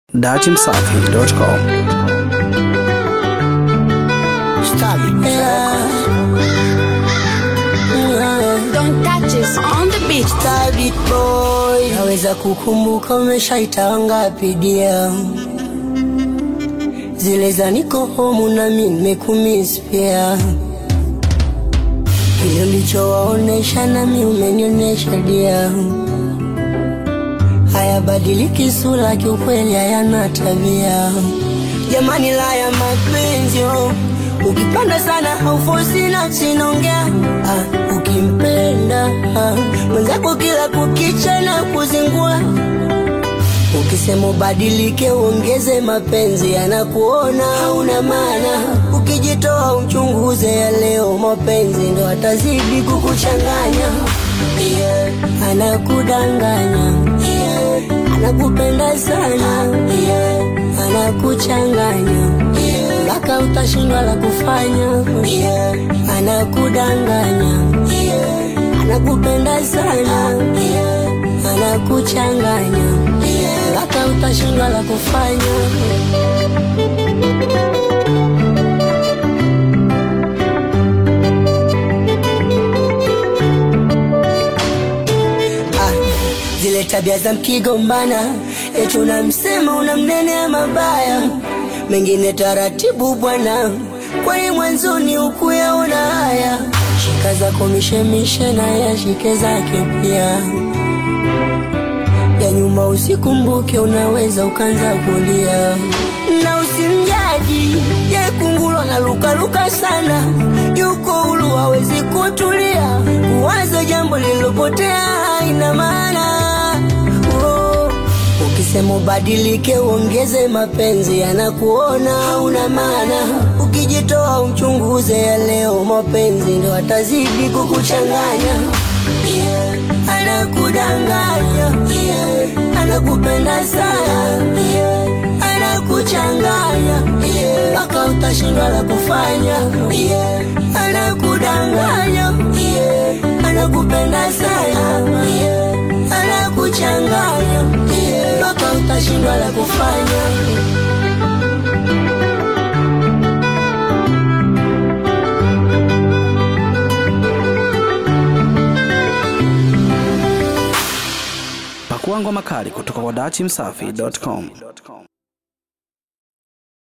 datimsafi.com. Don't touch us on the beach. Stabit boy, naweza kukumbuka umeshaita ngapi dia zile za niko homu na mi nimekumiss pia, kile ulichowaonesha nami umenionyesha dia, hayabadiliki sura, kiukweli hayana tabia. Jamani, la ya mapenzi oh. Ukipanda sana haufosi nafsi naongea ah, ukimpenda ah, mwenzako kila kukicha na kuzingua Ukisema ubadilike uongeze mapenzi, anakuona hauna maana. Ukijitoa uchunguze ya leo, mapenzi ndo atazidi kukuchanganya. Yeah. Anakudanganya, yeah. anakupenda sana, yeah. anakuchanganya mpaka utashindwa la kufanya. Yeah. Anakudanganya, yeah. anakupenda sana, yeah. anakuchanganya mpaka utashindwa la kufanya. Ah, zile tabia za mkigombana, eti unamsema unamnenea mabaya, mengine taratibu bwana, kwani mwanzoni ukuyaona haya. Shika zako mishemishe na yashike zake pia ya nyuma usikumbuke, unaweza ukanza kulia na usimjaji ye kungulo na lukaluka sana, yuko huru hawezi kutulia, kuwaza jambo lililopotea haina maana oh. Ukisema ubadilike uongeze mapenzi, anakuona hauna maana. Ukijitoa uchunguze ya leo, mapenzi ndo atazidi kukuchanganya yeah. Anakudanganya yeah. Anakupenda sana yeah. Anakuchanganya mpaka yeah. utashindwa la kufanya yeah. Anakudanganya yeah. Anakupenda sana yeah. Anakuchanganya mpaka yeah. utashindwa la kufanya Pakua ngoma kali kutoka kwa datimsafi.com.